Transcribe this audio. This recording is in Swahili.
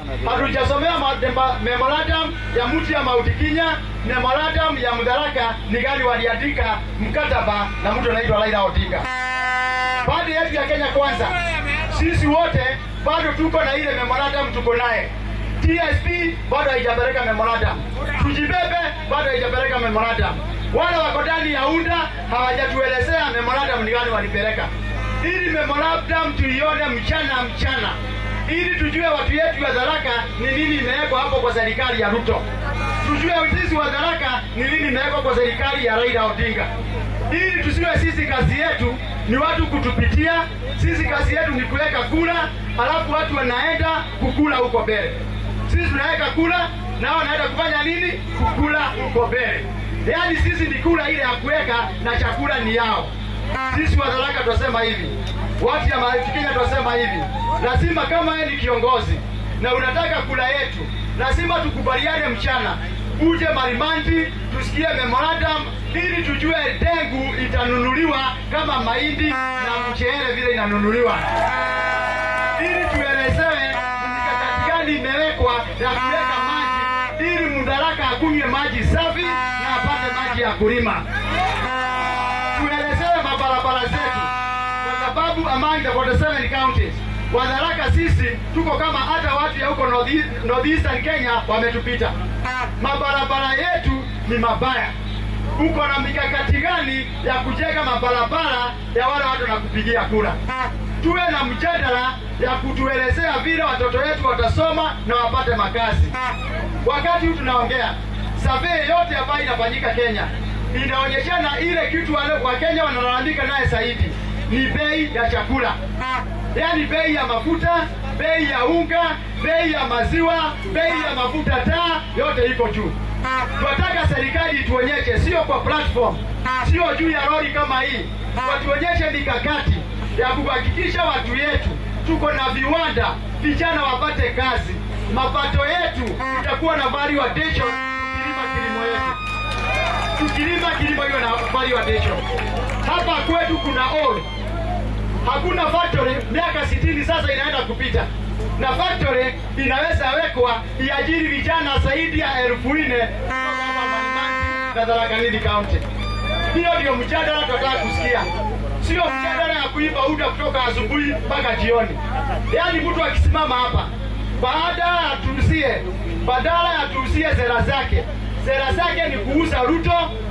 hatujasomea ma- memorandum ya mtu ya Mauti Kenya, memorandum ya Mudharaka ni gani waliandika mkataba na mtu anaitwa Raila Odinga. Pande yetu ya Kenya Kwanza, sisi wote bado tuko na ile memorandum, tuko naye TSP bado haijapeleka memorandum, tujibebe bado haijapeleka memorandum. Wale wako ndani ya UNDA hawajatuelezea memorandum ni gani walipeleka, ili memorandum tuione mchana mchana, ili tujue watu yetu wa Tharaka ni nini imewekwa hapo kwa serikali ya Ruto, tujue sisi wa Tharaka ni nini imewekwa kwa serikali ya Raila Odinga, ili tusiwe sisi kazi yetu ni watu kutupitia. Sisi kazi yetu ni kuweka kula, alafu watu wanaenda kukula huko mbele. Sisi tunaweka kula, nao wanaenda kufanya nini? Kukula huko mbele. Yaani sisi ni kula ile ya kuweka na chakula ni yao. Sisi wa Tharaka tunasema hivi, watu ya Mount Kenya tunasema hivi, lazima kama wewe ni kiongozi na unataka kula yetu, lazima tukubaliane mchana, uje Marimanti tusikie memorandum ili tujue dengu itanunuliwa kama mahindi na mchele vile inanunuliwa, ili tuelezewe ni mikakati gani imewekwa ya kuweka maji ili Mudharaka akunywe maji safi na apate maji ya kulima. Tuelezewe mabarabara zetu, kwa sababu among the 47 counties Wadharaka sisi tuko kama hata watu ya huko North- northeastern Kenya wametupita. Mabarabara yetu ni mabaya. Uko na mikakati gani ya kujenga mabarabara ya wale watu na kupigia kura? Tuwe na mjadala ya kutuelezea vile watoto wetu watasoma na wapate makazi. Wakati huu tunaongea, survey yote ambayo inafanyika Kenya inaonyeshana ile kitu wale Wakenya wanalalamika naye zaidi ni bei ya chakula, yaani bei ya mafuta, bei ya unga, bei ya maziwa, bei ya mafuta taa, yote iko juu. Tunataka serikali ituonyeshe, sio kwa platform, sio juu ya lori kama hii, watuonyeshe mikakati ya kuhakikisha watu yetu tuko na viwanda, vijana wapate kazi, mapato yetu itakuwa na value addition tukilima kilimo yetu tukilima kilimo hiyo na value addition. Hapa kwetu kuna ore, hakuna factory. Miaka sitini sasa inaenda kupita, na factory inaweza wekwa iajiri vijana zaidi ya elfu nne kutoka hapa Malimanti na Tharaka Nithi County. Hiyo ndio mjadala tunataka kusikia, sio mjadala ya kuiba uda kutoka asubuhi mpaka jioni. Yaani mtu akisimama hapa baada ya tuusie, badala ya tuusie sera zake, sera zake ni kuuza Ruto